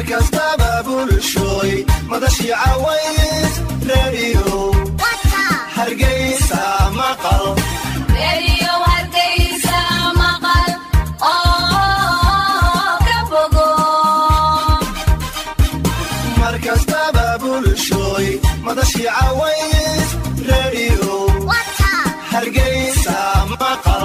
kastaba bulshooy madashii caways reediyo hargeysa maqal mar kastaba bulshooy madashii caways reediyo hargeysa maqal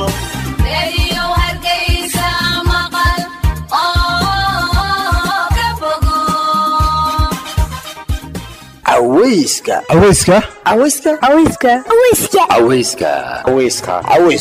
aweyska aweyska aweyska aweyska aweyska aweyska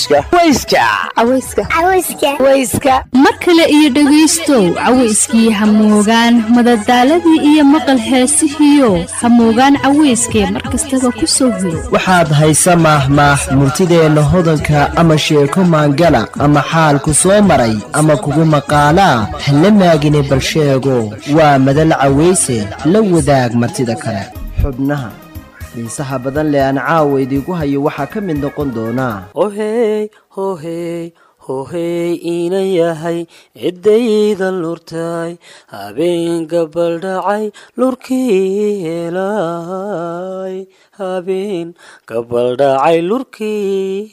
aweyska aweyska mar kale iyo dhegaystow cawayskii hamoogaan madadaaladii iyo maqal heesihiio hamoogaan cawayskee mar kastaba ku soo hiro waxaad haysa maahmaah murtideenna hodanka ama sheeko maangala ama xaalku soo maray ama kugu maqaalaa hala maagine balsheego waa madal cawayse la wadaag martida kale xubnaha xiisaha badan leh aan caawa idiinku hayo waxaa ka mid noqon doonaa ohey hohey hohey iina yahay ciddayda lurtay habeen gabaldhacay lurkii helay habeen gabaldhacay lurkii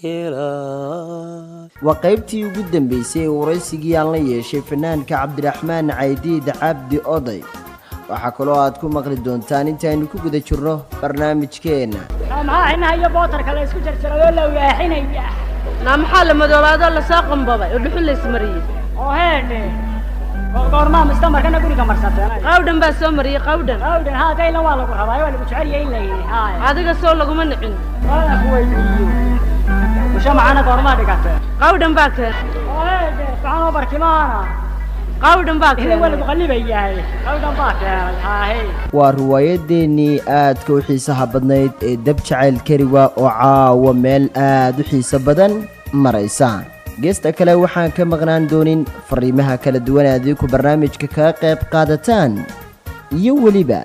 helay waa qaybtii ugu dambaysay ee waraysigii aan la yeeshay fanaanka cabdiraxmaan caydiid cabdi oday waxaa kaloo aad ku maqli doontaan intaaynu ku guda jirno barnaamijkeenna maxaa xinaha iyo bootarka la isku jarjaradoo la waaxinaya naa maxaa la madoobaadoo lasoo qambabay oo dhuxul laysmariyey oo heedhe goormaa mustamarkana guriga marsateen qawdhan baa soo mariyey qawdhan awdhan haa daylan waa lagu rabaa waa lagu jecel yahay in la yidhi haaya adiga soo laguma nicin waana ku weydiiyo busho macana goormaa dhigatee qawdhan baa keen oo heedhe saxanoo barkimaana qawdhan baa idin waa keen lagu qallibayahay awdhan baa keenay haahe waa riwaayadeennii aadka u xiisaha badnayd ee dab jacayl kariwa oo caawa meel aad u xiiso badan maraysa geesta kale waxaan ka maqnaan doonin fariimaha kala duwan ee adiinku barnaamijka kaga qayb qaadataan iyo weliba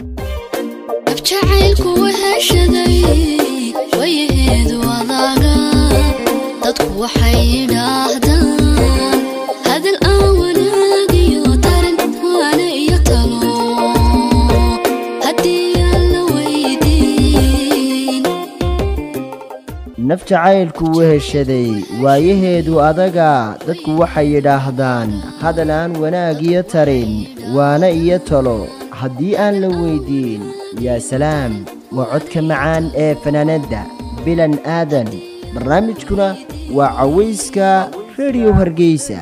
abjacaylku waheshaday wayaheedu adaaga dadku waxay yidhaahdaan hadal aan wanaagiyo tarin waana iyo talo haddii aan la weydiin naf jacaylku weheshaday waayaheedu adaga dadku waxay yidhaahdaan hadal aan wanaag iyo tarin waana iyo talo haddii aan la weydiin yaa salaam waa codka macaan ee fanaanadda bilan aadan barnaamijkuna waa cawayska rediyo hargeysa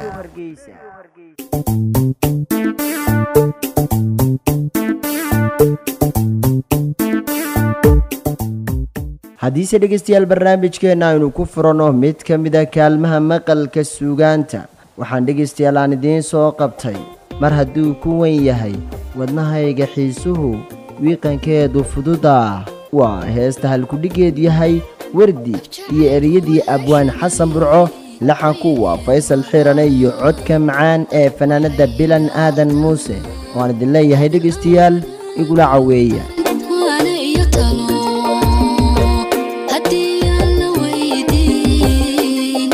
haddiise dhegaystayaal barnaamijkeenna aynu ku furanno mid ka mida kaalmaha maqalka suugaanta waxaan dhegaystayaal aan idiin soo qabtay mar hadduu ku wen yahay wadnahayga xiisuhu wiiqankeedu fududaa waa heesta halkudhigeed yahay wardi iyo ereyadii abwaan xasan burco laxanku waa faysal xirane iyo codka macaan ee fanaanadda bilan aadan muuse waan idin leeyahay dhegaystayaal igula caweeya waana iyo talo haddii aan la weydiin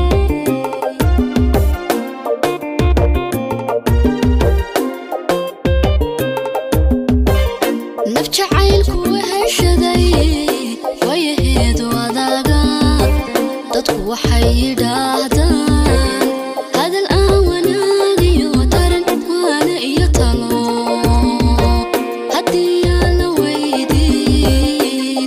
naf jacaylku weheshaday wayaheedu adaaga dadku waxay yidhaahdaan hadal aan wanaagiyo taran waana iyo talo haddii aan la weydiin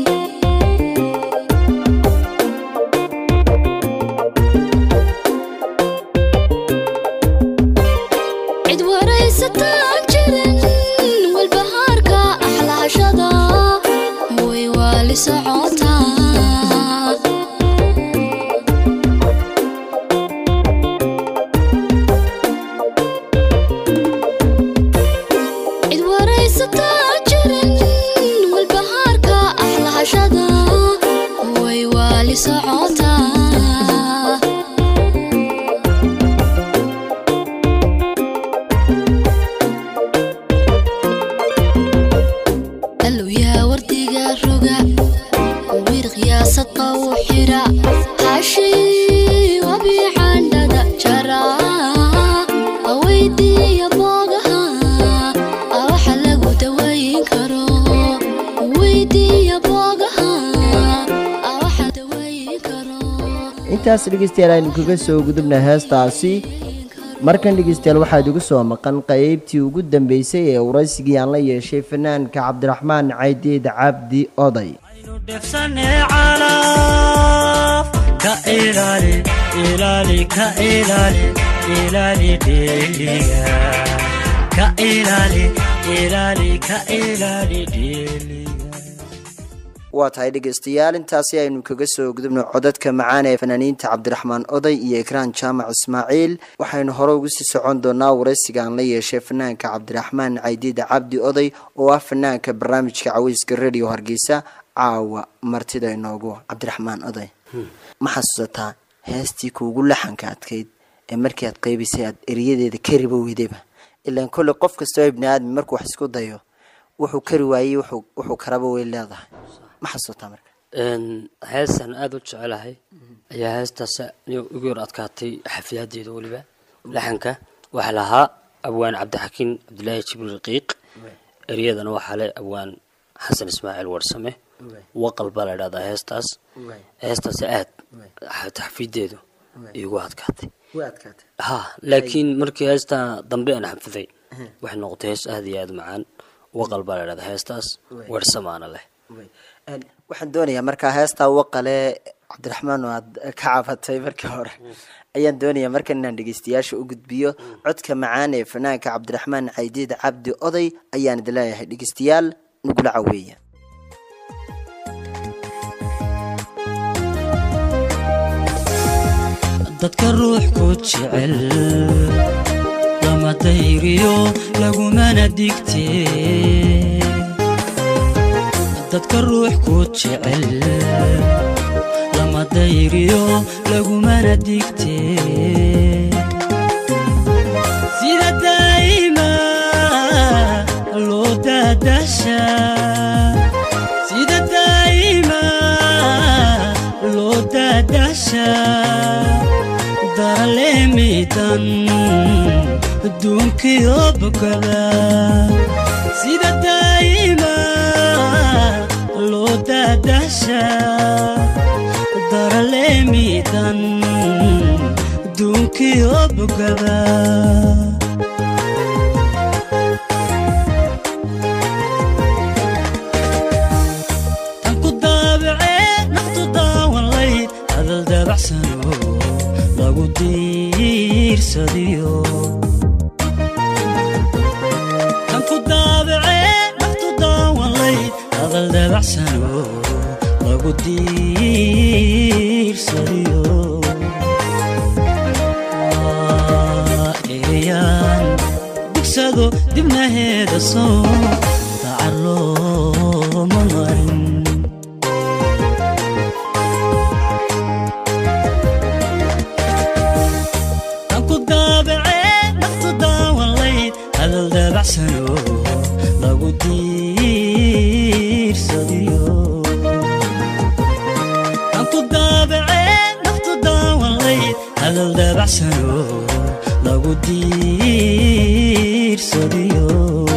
cid waraysataan jirin walbahaarka axlaashada way waali socotaa cid waraysataan jirin walbahaarka axlaashada way waali socotaa allow yaa wardiga roga wiir qiyaasadqa u xira haashii wabicandhada jara haweydiiya boogaha intaas dhegeystayaal aynu kaga soo gudubna heestaasi markan dhegeystayaal waxaad igu soo maqan qeybtii ugu dambeysay ee waraysigii aan la yeeshay fanaanka cabdiraxmaan caydiid cabdi oday dhefsane calaf ka ilaali ilaali ka ilaali ilaali dheeliga ka ilaali ilaali ka ilaali dheeliga waa tahay dhegeystayaal intaasi aynu kaga soo gudubno codadka macaan ee fanaaniinta cabdiraxmaan oday iyo ekraan jaamac ismaaciil waxaynu hore ugu sii socon doonaa waraysiga aan la yeeshay fanaanka cabdiraxmaan caydiida cabdi oday oo ah fanaanka barnaamijka caweyska radio hargeysa caawa martida inoogu cabdiraxmaan oday ma xasuusataa heestii kuugu laxanka adkayd ee markii aad qeybaysay aad eriyadeeda ka ribo weydayba ilaan kolley qof kastoo ibni aadmi markuu wax isku dayo wuxuu kari waayey wuxuu wuxuu karaba way leedahay ma xasuusataa marka heestan aada u jecelahay ayaa heestaas igu yar adkaatay xafiyadeeda weliba laxanka waxaa lahaa abwaan cabdixakiin cabdilaahi jibriil raqiiq eryadana waxaa le abwaan xasan ismaaciil warsame waqal baa la idhahdaa heestaas heestaas aad xafideedu igu adkaatay ha laakiin markii heestaa dambe aan xafiday waxay noqotay hees aada iyo aada u macaan waqal baa la idhahdaa heestaas weersamaana leh waxaan doonayaa markaa heestaa waqale cabdiraxmaan oo aad ka cabatay markii hore ayaan doonayaa markan inaan dhegeystayaasha u gudbiyo codka macaan ee fanaanka cabdiraxmaan caydiid cabdi oday ayaan idin leeyahay dhegeystayaal nagula caweeya dadka ruux ku jecel lama dayriyo lagumana digtee dadka ruux ku jecel lama dayriyo lagumana digtee sida daa'ima loo daadasha sida daa'ima loo daadasha daraleemidan adduunkiyo bogada sida daa'ima loo daadasha daraleemidan adduunkiyo bogada tan ku daabacee naftu daawan layd hadal dabacsano lagu diirsadiyo tan ku daabacee naftu daawan layd hadal dabacsano lagu diirsadiyo Waa ereyaan dugsado dibnaheeda soo dacar looma marin tan ku daabacee naftu daawan layd hadal dabacsano lagu diirsadiyo tan ku daabacee naftu daawan layd hadal dabacsano lagu diirsadiyo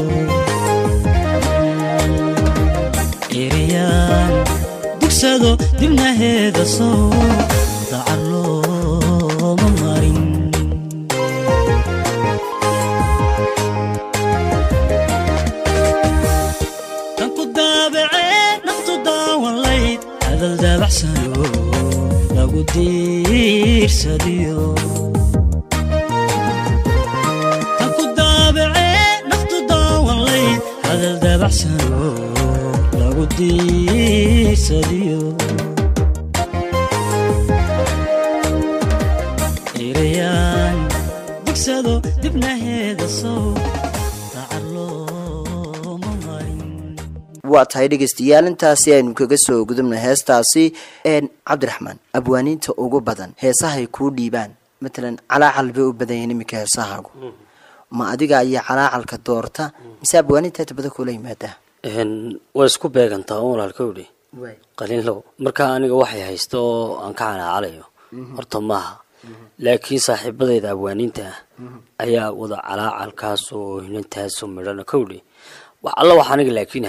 ereyaan dugsado dibnaheeda soo dacar looma marin tan ku daabacee naftu daawan layd hadal dabacsano lagu diirsadiyo tan ku daabacee naftu daawan layd hadal dabacsano lagu diirsadiyo ereyaan dugsado dibnaheeda sow dacar looma marin waa tahay dhegeystayaal intaasi aynu kaga soo gudubna heestaasi een cabdiraxmaan abwaaniinta ugu badan heesahay kuu dhiibaan matalan calaacal bay u badan yihiin iminka heesahaagu ma adiga ayaa calaacalka doorta mise abwaaniinta inta badan kula yimaadaa way isku beegantaa un walaalkowdhi qaliinlow marka aniga waxay haysta oo aan ka calaacalayo horta maaha laakiin saaxiibadayda abwaaniinta ah ayaa wada calaacalkaas oo hinantaasoo midhana kowdhi wax alla wax aniga laakiin haysto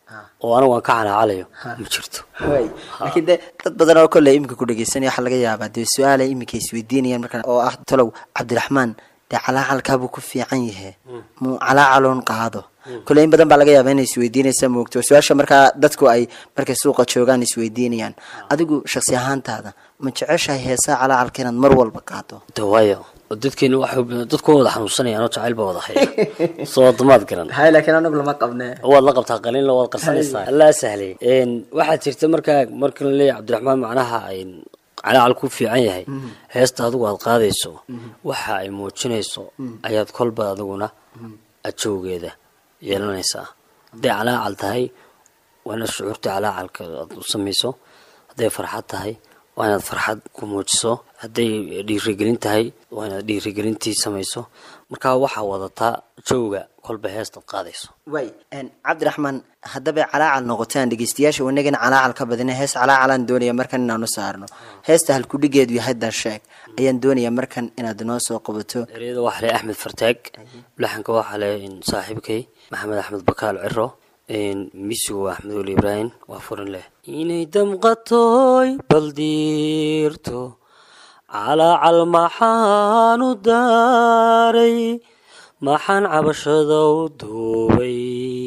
oo anigu aan ka calaacalayo ma jirto way laakiin de dad badan oo kolley iminka ku dhegeysanaya waxaa laga yaabaa dee su-aala iminka isweydiinayaan markaan oo ah talow cabdiraxmaan dee calaacalkaabuu ku fiican yahe muu calaacaloon qaado kolley in badan baa laga yaabaa inay isweydiinaysa moogto su-aasha markaa dadku ay markay suuqa joogaan isweydiinayaan adigu shaksi ahaantaada ma jeceshahay heesaa calaacalka inaad mar walba qaado de waayo dadkeena waxay dadku wada xanuunsanayaan oo jacayl baa wada haya soo damaad garan hay laakiin anagu lama qabne waad la qabtaa qaliinla waad qarsanaysaa allaa sahlay waxaa jirta markaa marka la leeyahay cabdiraxmaan macnaha ay calaacal ku fiican yahay heesta adigu aad qaadayso waxa ay muujinayso ayaad kolba adiguna ajowgeeda yeelanaysaa hadday calaacal tahay waa inaad shucuurta calaacalka aad u samayso hadday farxad tahay waa inaad farxad ku muujiso hadday dhiirigelin tahay waa inaad dhiirigelintii samayso markaa waxaa wadataa jowga kolba heestaad qaadayso way cabdiraxmaan haddabay calaacal noqotaan dhegeystayaasha wanagana calaacal ka badina hees calaacalaan doonaya markan inaanu saarno heesta halkudhigeedu yahay dan sheeg ayaan doonaya markan inaad noo soo qabato eryada waxaa leh axmed fartaag laxanka waxaa leh saaxiibkay maxamed axmed bakaal ciro misigu waa axmed weli ibraahim waa furin leh inay damqatoy baldiirto calaacal maxaan u daaray maxaan cabashada u duubay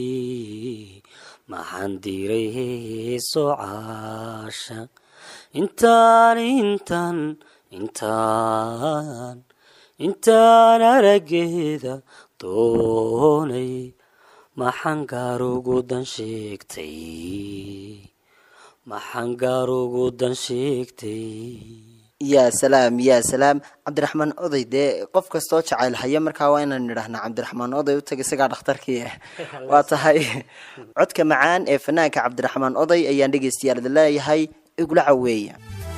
maxaan diiray heeso caashaq intaan intaan intaan intaan arageeda doonay maxaan gaarugu dan sheegtay maxaan gaarugu dan sheegtay yaa salaam yaa salaam cabdiraxmaan oday dee qof kastoo jacayl haya markaa waa inaan nidhahnaa cabdiraxmaan oday u tag isagaa dhakhtarkii ah waa tahay codka macaan ee fanaanka cabdiraxmaan oday ayaan dhegeystayaal idin leeyahay igula caweeya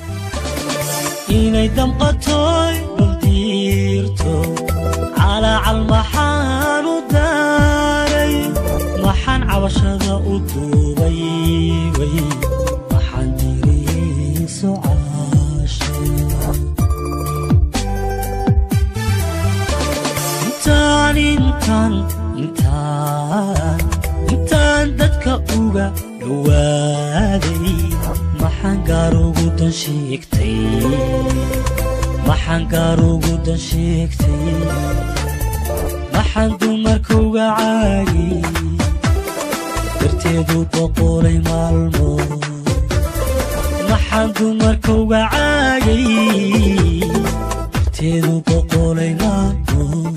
inay damqatoy baldiirto calaacal maxaan u daaray maxaan cabashada u duubay way maxaan diriiso caasha intaan intaan intaan intaan dadka uga dhowaaday maxaan gaarugu dan sheegtay maxaan gaarugu dan sheegtay maxaan dumarka uga caagay darteedu boqolay maalmood maxaan dumarka uga caagay darteedu boqolay maalmood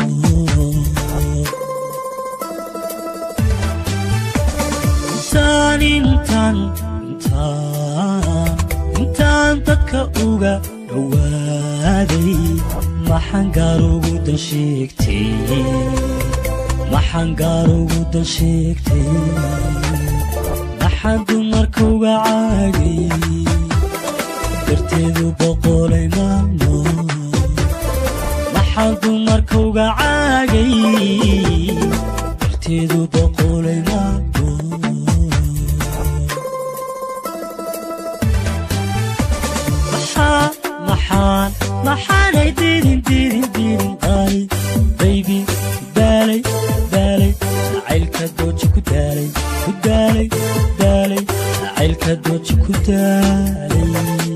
intaan intaan intaan intaan dadka uga dhowaaday maxaan gaarugu dan sheegtay maxaan gaarugu dan sheegtay maxaan dumarka uga caagay darteedu boqolay maalmood maxaan dumarka uga caagay darteedu boqolay maalmood maxaan maxaan maxaanay didin didin didin qaalay baybi daalay daalay jacaylka dooji ku daalay ku daalay daalay jacaylka dooji ku daalay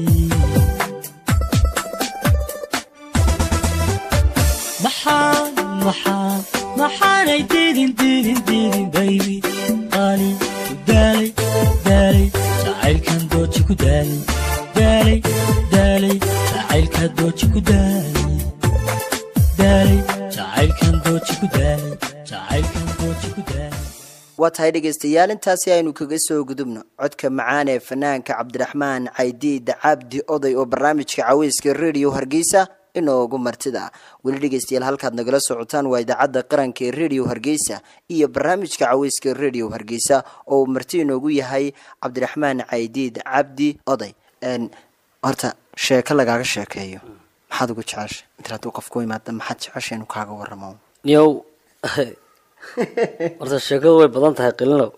maxaan maxaan maxaanay didin didin didin baybi qaali ku daalay daalay jacaylkan dooji ku daalay daalay daalay jacaylka dooji ku daalay daalay jacaylkan dooji ku daalay jacaylkan dooji ku daalay waa tahay dhegeystayaal intaasi aynu kaga soo gudubno codka macaan ee fanaanka cabdiraxmaan caydiid cabdi oday oo barnaamijka caweyska radio hargeysa inoogu martida ah weli dhegeystayaal halkaad nagala socotaan waa idaacadda qaranka ee radio hargeysa iyo barnaamijka caweyska radio hargeysa oo uu marti inoogu yahay cabdiraxmaan caydiid cabdi oday horta sheeko lagaaga sheekeeyo maxaad ugu jecesha inta hadduu qof ku imaada maxaad jecesha inuu kaaga waramo niyow horta sheekadu way badan tahay qilinow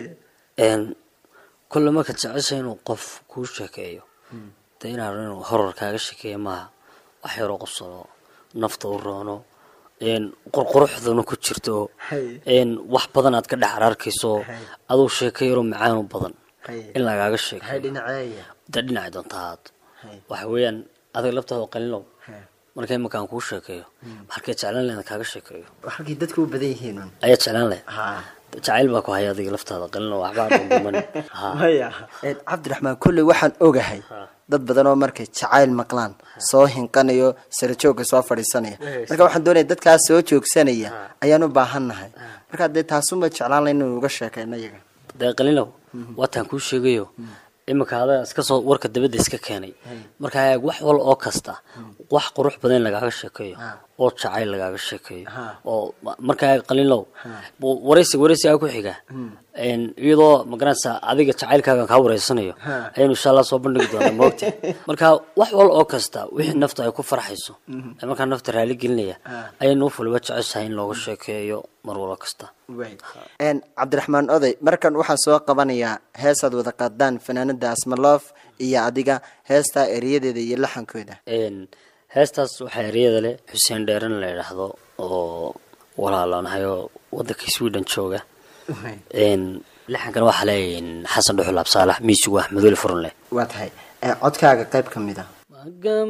kolle marka jecesha inuu qof kuu sheekeeyo de inaan inuu horor kaaga sheekeeyo maaha wax yaroo qosolo nafta u roono een qurquruxduna ku jirto een wax badan aad ka dhex ararkayso aduu sheeko yaroo macaanu badan in lagaaga sheeko dhinaceeya da dhinacay doonta ahaad waxa weeyaan adiga laftaada qalinow marka imankaan kuu sheekeeyo halkay jeclaan lahayd kaaga sheekeeyo halkii dadku u badan yihiin un ayaa jeclaan lahayd ha jacayl baa ku haya adiga laftaada qalinow waxbaa dhunduman ha maya cabdiraxmaan kolley waxaan ogahay dad badan oo markay jacayl maqlaan soo hinqanayo sarajoogga soo fadhiisanaya marka waxaan doonaya dadkaas soo joogsanaya ayaan u baahannahay marka dee taasuma jeclaan layn inuu uga sheekayno iyaga dee qalinow waataan kuu sheegayo iminka adaa iska soo warka dabadda iska keenay markaa eeg wax wal oo kasta wax qurux badan in lagaaga sheekeeyo oo jacayl lagaaga sheekeeyo oo ma- markaa eeg qalinow bu- waraysi waraysi aa ku xiga een, iyadoo magaranaysa adiga jacaylkaagan kaa wareysanayo ayaynu insha allah soo bandhigi doonaa moogta marka wax wal oo kasta wixii nafta ay ku farxayso ee markaa nafta raali gelinaya ayaynu u fuliba jeceshahay in looga sheekeeyo mar walo kasta n cabdiraxmaan oday markan waxaan soo qabanayaa heesaad wada qaadaan fanaanada asmaloof iyo adiga heestaa eriyadeeda iyo laxankooda een heestaas waxaa eryada leh xuseen dheeran la yidhaahdo oo walaalonahay oo wadanka sweden jooga een lixankana waxaa le xasan dhuxul absaalax miisigu axmed weli furun leh waa tahay Eh, codkaaga qayb ka mid a magam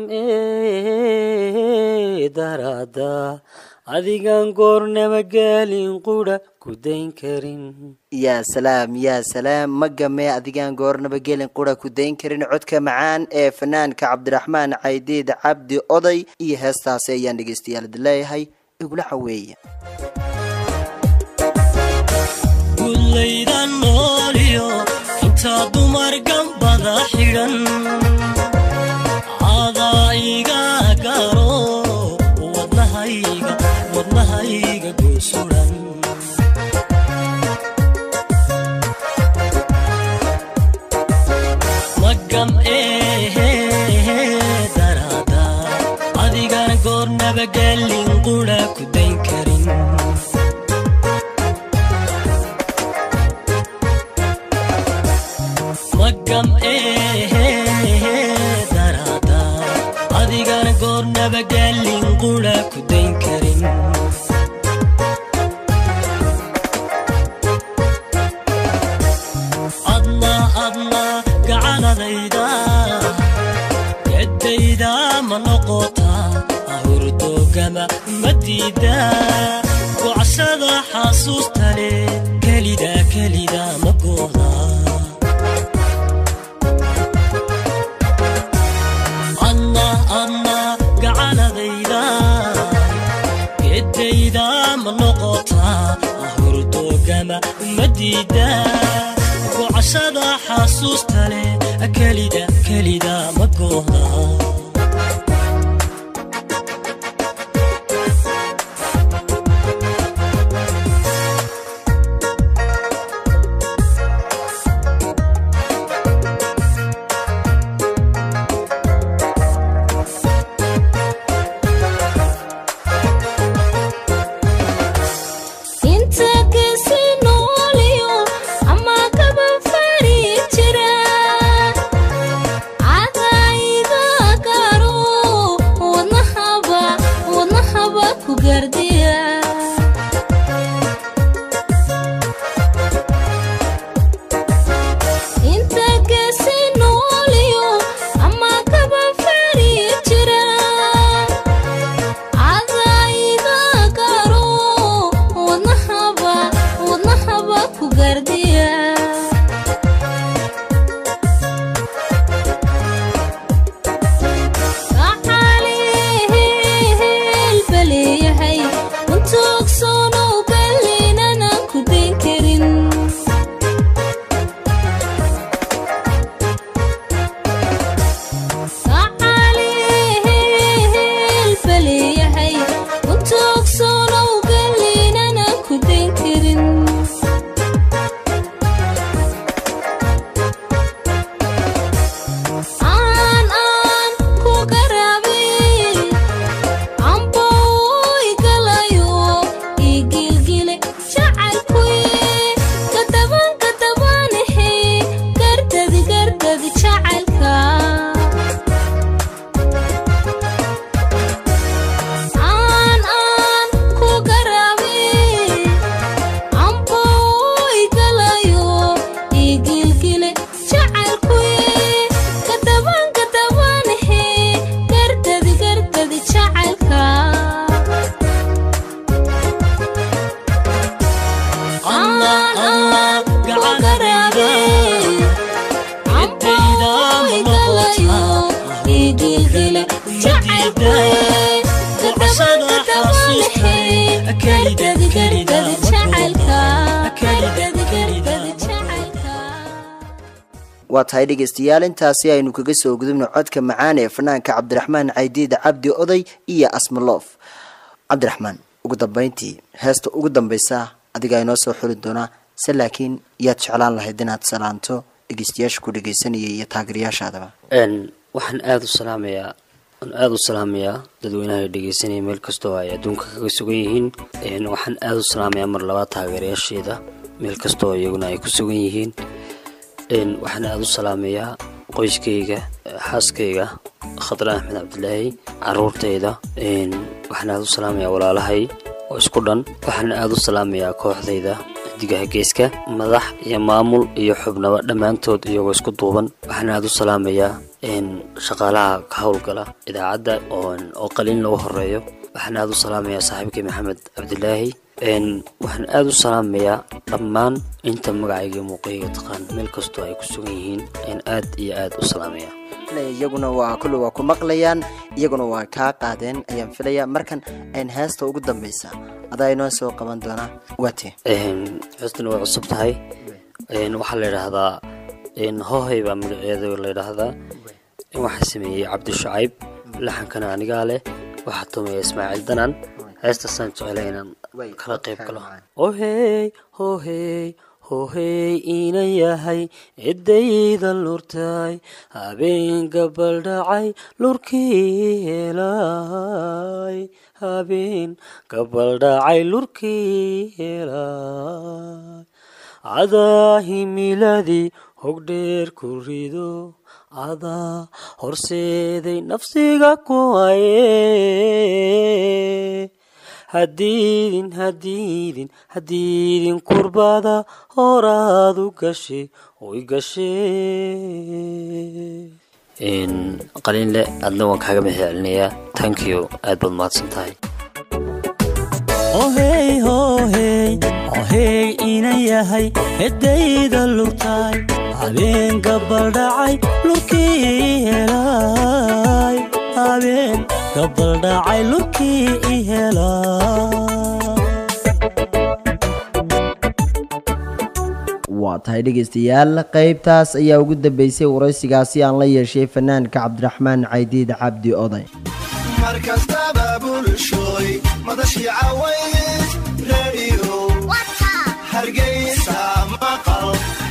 darada adigan goornama gaalin qudha ku dayn karin yaa salaam yaa salaam ma gamee adigaan goornaba gelin qura ku dayn karin codka macaan ee fanaanka cabdiraxmaan caydiid cabdi oday iyo heestaasi ayaan dhegeystayaal leeyahay igula caweeya gudlayda nooliyo intaa dumar gambada xidhan cadaa iga garo wadnahayga wadnahayga goosuran magam ehe darada adigan goornaba gelin qura ku dayn karin magam ehe darada adigana goornaba gaalin qura ku dayn karin adna adna gacanadayda gedayda ma noqota ahurdogama ma diida gocsada xasuusta leh kelida kelida ma gooda adna adna gacanadayda gedayda ma noqota ahurdogama ma diida gocashada xasuusta leh kelida kelida ma gooda inta kasi nooliyo ama kaba fari jira cadayga garo wadnahaba wadnahaba ku gardiya inta kasi nooliyo ama kaba fari jira cadayga garo wadnahaba wadnahaba ku gardiya gacalihilba leeyahay untoogsonow gallinana ku dayn karin gacalihilba leeyahay untoogsonow gallinana ku dayn karin waa tahay dhegeystayaal intaasi aynu kaga soo gudubno codka macaan ee fanaanka cabdiraxmaan caydiid cabdi oday iyo asmaloof cabdiraxmaan ugu dambeyntii heesta ugu dambeysa adiga inoo soo xuli doonaa se laakiin yaad jeclaan lahayd inaad salaanto dhegeystayaasha ku dhegeysanaya iyo taageerayaashaadaba n waxaan aada u salaamayaa waan aada u salaamayaa dadweynaha dhegeysanaya meel kastoo ay adduunka kaga sugan yihiin n waxaan aada u salaamayaa mar labaad taageerayaasheeda meel kastoo iyaguna ay ku sugan yihiin n waxaan aada u salaamayaa qoyskayga xaaskayga khadra axmed cabdilaahi caruurtayda n waxaan aada u salaamayaa walaalahay oo isku dhan waxaan aada u salaamayaa kooxdayda xidigaha geeska madax iyo maamul iyo xubnaba dhammaantood iyagoo isku duuban waxaan aada u salaamayaa n shaqaalaha ka howlgala idaacadda oo qaliin lagu horeeyo waxaan aada u salaamayaa saaxiibkay maxamed cabdilaahi n waxaan aada u salaamayaa dhammaan inta magacayga iyo muuqayga taqaan meel kastoo ay ku sugan yihiin ayaan aad iyo aada u salaamayaa iyaguna waa kulle waa ku maqlayaan iyaguna waa kaa qaadeen ayaan filayaa markan ayn heesta ugu dambeysa adaa inoo soo qaban doonaa waate heestana way cusub tahay waxaa la yidhaahdaa hohay baa magaceeda la yidhaahdaa waxaa sameeyey cabdi shacayb laxankana anigaa leh waxaa tumeeya ismaaciil danan heestaasaan jeclay inaan kala qayb galo ohey hohey hohey ina yahay ciddayda lurtay habeen gabaldhacay lurkii helay habeen gabaldhacay lurkii helay cadaa himiladii hogdheer ku rido cadaa horseeday nafsiga ku haye hadiidin hadiidin hadiidin kurbada horaadu gashe oy gashe qaliinle adna waan kaaga mahad celinayaa tankiyo aad baad mahadsan tahay ohey hohey hohey ina yahay heddayda lurtay habeen gabaldhacay lurkii helay habeen gabaldhacay lurkii i helay waa tahay dhegeystayaal qeybtaas ayaa ugu dambeysay waraysigaasi aan la yeeshay fanaanka cabdiraxmaan caydiid cabdi oday mar kastaba bulshooy madashii caways redio hargeysa maqal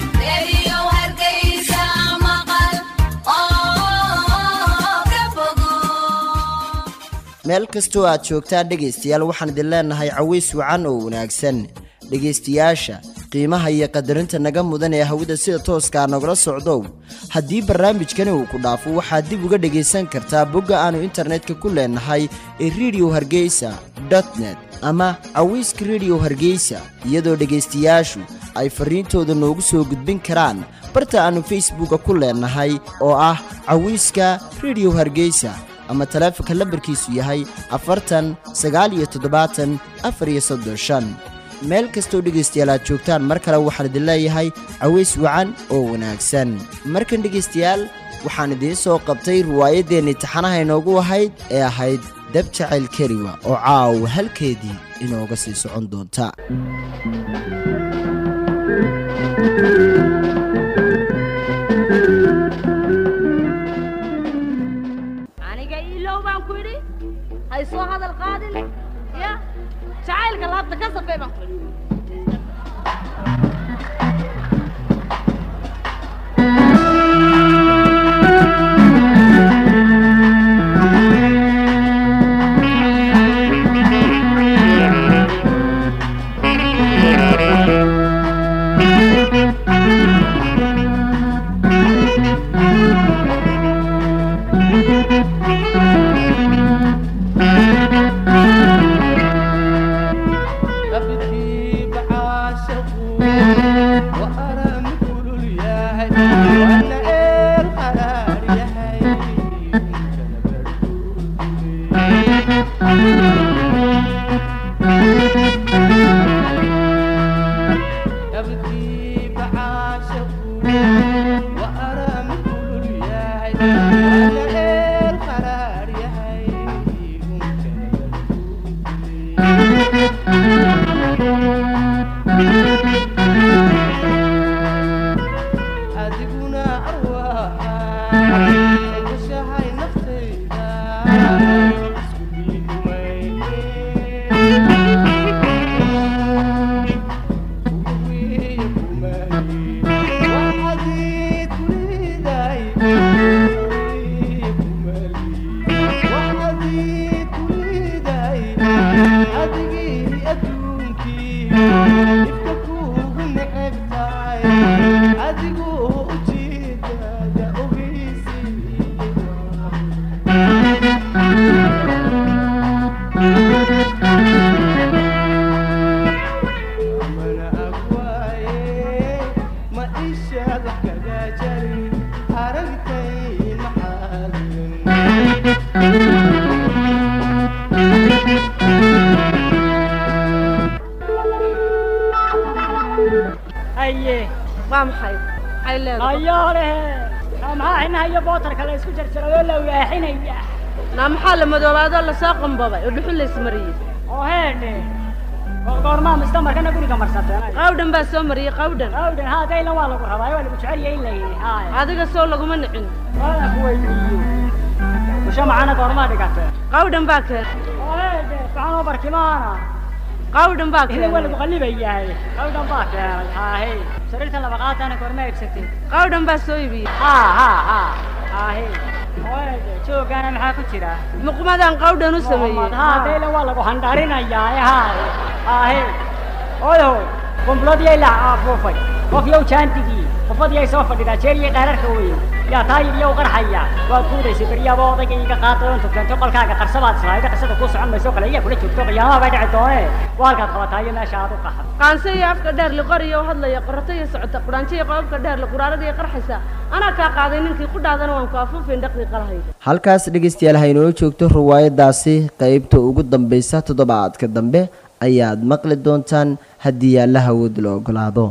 meel kastoo aad joogtaan dhegaystayaal waxaan idin leenahay caways wacan oo wanaagsan dhegaystayaasha qiimaha iyo qadarinta naga mudan ee hawada sida tooskaa nagula socdow haddii barnaamijkani uu ku dhaafo waxaad dib uga dhegaysan kartaa bogga aannu internetka ku leenahay ee rediyo hargeysa net ama cawayska rediyo hargeysa iyadoo dhegaystayaashu ay farriintooda noogu soo gudbin karaan barta aannu facebooka ku leenahay oo ah cawayska rediyo hargeysa ama taleefonka lambarkiisu yahay afartan sagaal iyo toddobaatan afar iyo soddon shan meel kastoo dhegaystayaal aad joogtaan mar kale waxaan idin leeyahay caways wacan oo wanaagsan markan dhegaystayaal waxaan idiin soo qabtay riwaayaddeenni taxanaha inoogu ahayd ee ahayd dab jacayl keliwa oo caawa halkeedii inooga sii socon doonta aniga iilow baan ku idhi hay soo hadal qaadin ya jacaylka laabta ka safee baan ku idhi adiguna haye waa maxay maxay leedahay hayoole maxaa xinaha iyo bootarka la isku jarjaray oo la waaxinaya naa maxaa la madoobaadoo lasoo qambabay oo dhuxul laysmariyey oo heedhe goormaa mistamarkana guriga marsateen qawdhan baa soo mariyey qawdhan awdhan haa daylan waa lagu rabaa waa lagu jecel yahay in la yidhi haay adiga soo laguma nicin waana ku weydiiyo busho macana goormaa dhigatee qawdhan baa keen oo heedhe maxaanoo barkimaana qawdhan baa idin waa keen lagu qallibayahay awdhan baa keenay haahe sariirta laba qaatana goorma eegsatay qawdhan baa soo ibiyey haa haa haa haahe oo heedhe joogana maxaa ku jira muqmadaan qawdhan u sameeyey haa daylan waa lagu handharinayaa haay haahe oyo qumbuladii la afuufay qof yow jaantigii qofadii ay soo fadhidaa jeer iyo dheerarka weyn yaa taayib iyo qarxaya waad kuudaysay beryaaba odayga iga qaatay oo intu keento qolkaaga qarsabaad islaayda qisada kuu socon mayso kale iyaa kula joogto qiyaamaha bay dhici doonee waa halkaad qabataa iyo meesha aad u qaxad qaanse iyo afka dheer liqoriyo u hadlaya qorrato iyo socota quraanjo iyo qobabka dheer liquraarada iyo qarxaysa anaa kaa qaaday ninkii ku dhaadana waan ku afuufin dhaqdii qalahayda halkaas dhegaystayaal haynoo joogto riwaayadaasi qaybta ugu dambaysa toddobaadka dambe ayaad maqli doontaan haddii alla hawood la ogolaado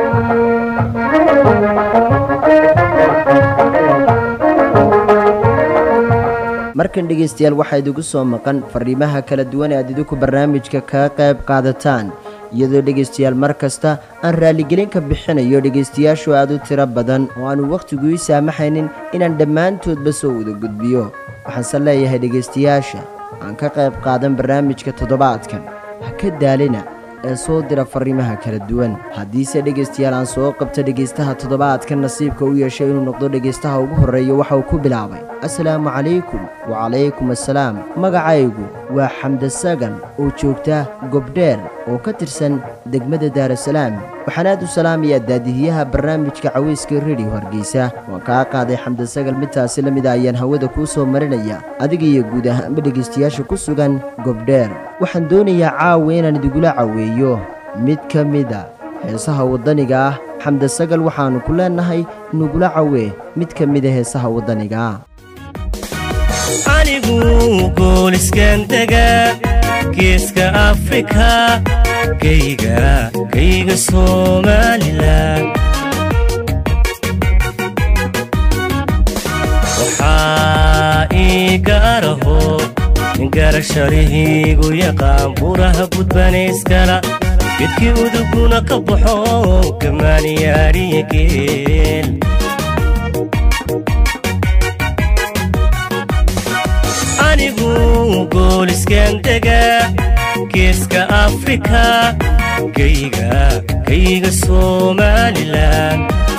markan dhegaystayaal waxaa idigu soo maqan fariimaha kala duwan ee aad idinku barnaamijka kaga qayb qaadataan iyadoo dhegaystayaal mar kasta aan raaligelin ka bixinayo dhegaystayaashu aad u tiro badan oo aanu wakhtigu ii saamaxaynin inaan dhammaantoodba soo wada gudbiyo waxaanse leeyahay dhegaystayaasha aan ka qayb qaadan barnaamijka toddobaadkan ha ka daalina ee soo dira fariimaha kala duwan haddiise dhegaystayaal aan soo qabta dhegaystaha toddobaadkan nasiibka u yeeshay inuu noqdo dhegaystaha ugu horreeya waxa uu ku bilaabay assalaamu calaykum wacalaykum assalaam magacaygu waa xamde sagan oo joogta gobdheer oo ka tirsan degmada daarasalaam waxaan aad u salaamayaa daadihiyaha barnaamijka cawayska rediyo hargeysa waan kaa qaaday xamde sagal midtaasi la mida ayaan hawada kuu soo marinaya adiga iyo guud ahaanba dhegaystayaasha ku sugan gobdheer waxaan doonayaa caawa inaan idigula caweeyo mid ka mida heesaha waddaniga ah xamde sagal waxaannu ku leennahay nugula cawee mid ka mida heesaha waddaniga ah anigu gooliskan dega geeska afrika geyga geyga somalilan waxaa ii gaaraho garasharihiigu yaqaan buraha gudbanayskala gedkii uduguna ka baxo gamaaniyaariya geel anigu gooliskan dega geeska afrika geyga geyga somalilan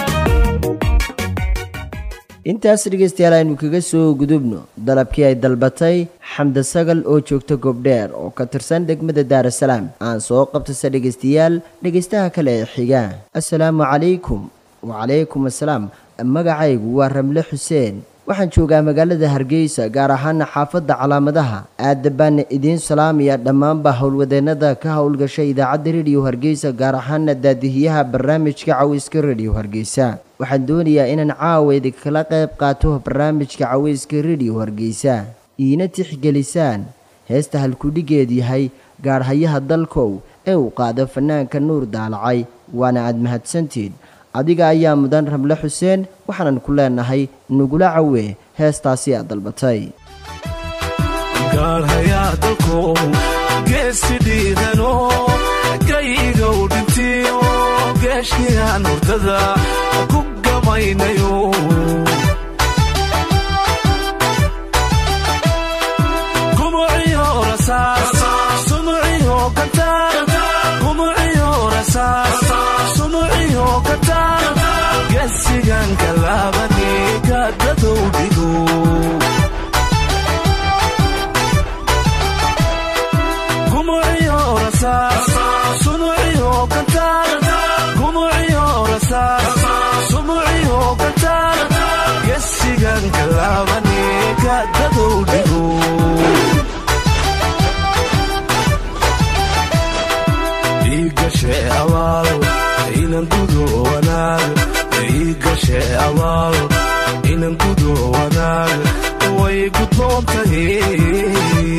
intaas dhegaystayaal aynu kaga soo gudubno dalabkii ay dalbatay xamde sagal oo joogta gobdheer oo ka tirsan degmada daarasalaam aan soo qabtase dhegaystayaal dhegaystaha kale ee xiga assalaamu calaykum wacalaykum assalaam magacaygu waa ramle xuseen waxaan joogaa magaalada hargeysa gaar ahaana xaafadda calaamadaha aada baana idiin salaamaya dhammaanba howlwadeennada ka howlgashay idaacadda rediyo hargeysa gaar ahaana daadihiyaha barnaamijka cawayska rediyo hargeysa waxaan doonayaa inaan caawa idinkala qayb qaato barnaamijka cawayska rediyo hargeysa iina tixgelisaan heesta halkudhigeed yahay gaarhayaha dalkow ee uu qaado fanaanka nuur daalacay waana aad mahadsantied adiga ayaa mudan ramle xuseen waxaanan ku leenahay nugula cawee heestaasi aad dalbatay gaalhayaa dalkow geesi dhiidano gayigow dhintiyo geeshkiyaan hurdada ku gamaynayo gumuciyo rasaas sumuciyo gataan gumuciyo rasaas sumuciyo gataan geesigan galaabani gaadadow dhigo gumuciyo rasaas sumuciyo gataan gumuciyo rasaas sumuciyo gataan geesigan galaabani gaadadow dhigo igashe abaal inan gudo wanaag igashe abaal inan gudo wanaag way gudboon tahay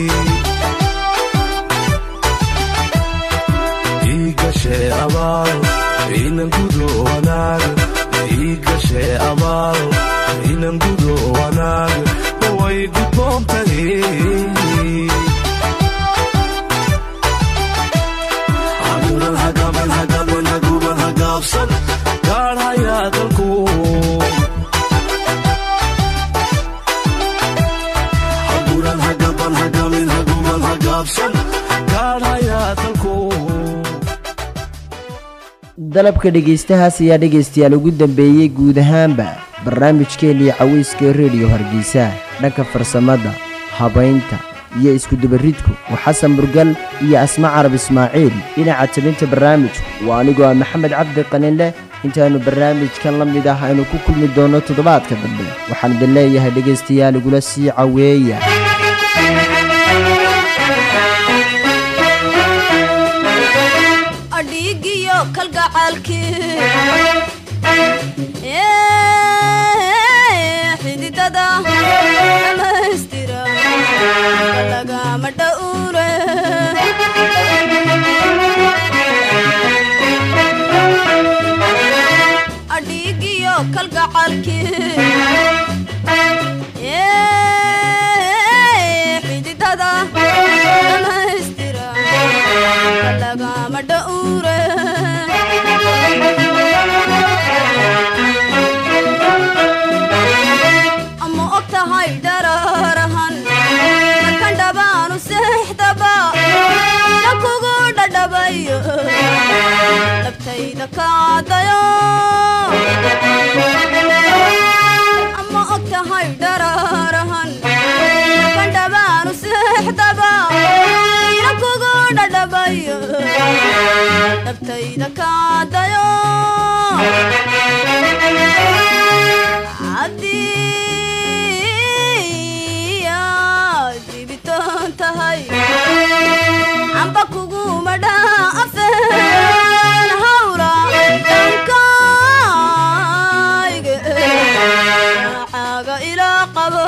igashe abaal inan gudo wanaaga ii gashe abaal inan gudo wanaaga way gudboontahay haguban hagaban hagaban haguban hagaabsan gaar hayaa dalku haguban hagaban hagamin haguban hagaabsan gaar hayaa dalku dalabka dhegaystahaas ayaa dhegaystayaal ugu dambeeyey guud ahaanba barnaamijkeennii cawayska rediyo hargeysa dhanka farsamada habaynta iyo iskudubaridku waa xasan burgal iyo asma carab ismaaciil dhinaca tabinta barnaamijku waa anigoo ah maxamed cabdi qaninleh intaannu barnaamijkan la mid ah aynu ku kulmi doonno toddobaadka dambe waxaan idin leeyahay dhegaystayaal igula sii caweeya adhiigiyo kalgacaalkii xididada dhamaystira lagama dhowre adhiigiyo kalgacaalkii xididada dhamaystira lagama dhowre ama og tahay dhararahan markan dhabaanu seexdaba na kugu dhadhabayo dhabtayda kaadayo ama og tahay dhararahan markan dhabaanu seexdaba na kugu dhadhabayo dhabtayda kaadayo haddii aad dibitaan tahay amba kuguma dhaafeen hawla dhankayga caaga ilaa qabo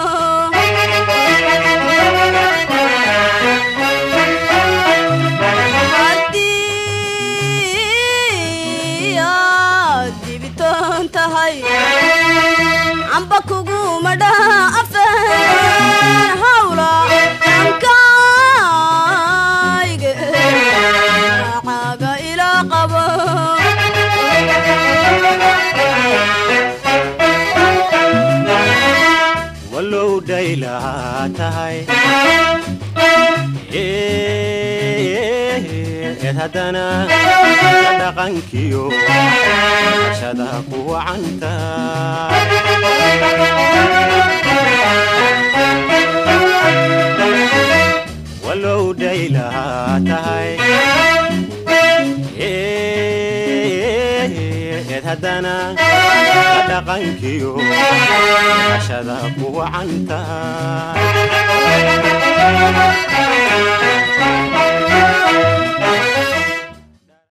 haddii aad dibitaan tahay amba kuguma dhaafeen hawla dhankayga caaga ilaa qabo walow dhaylahaa tahay eed haddana la dhaqankiyo ashada ku wacanta walow dhaylahaa tahay eed haddana la dhaqankiyo ashada ku wacanta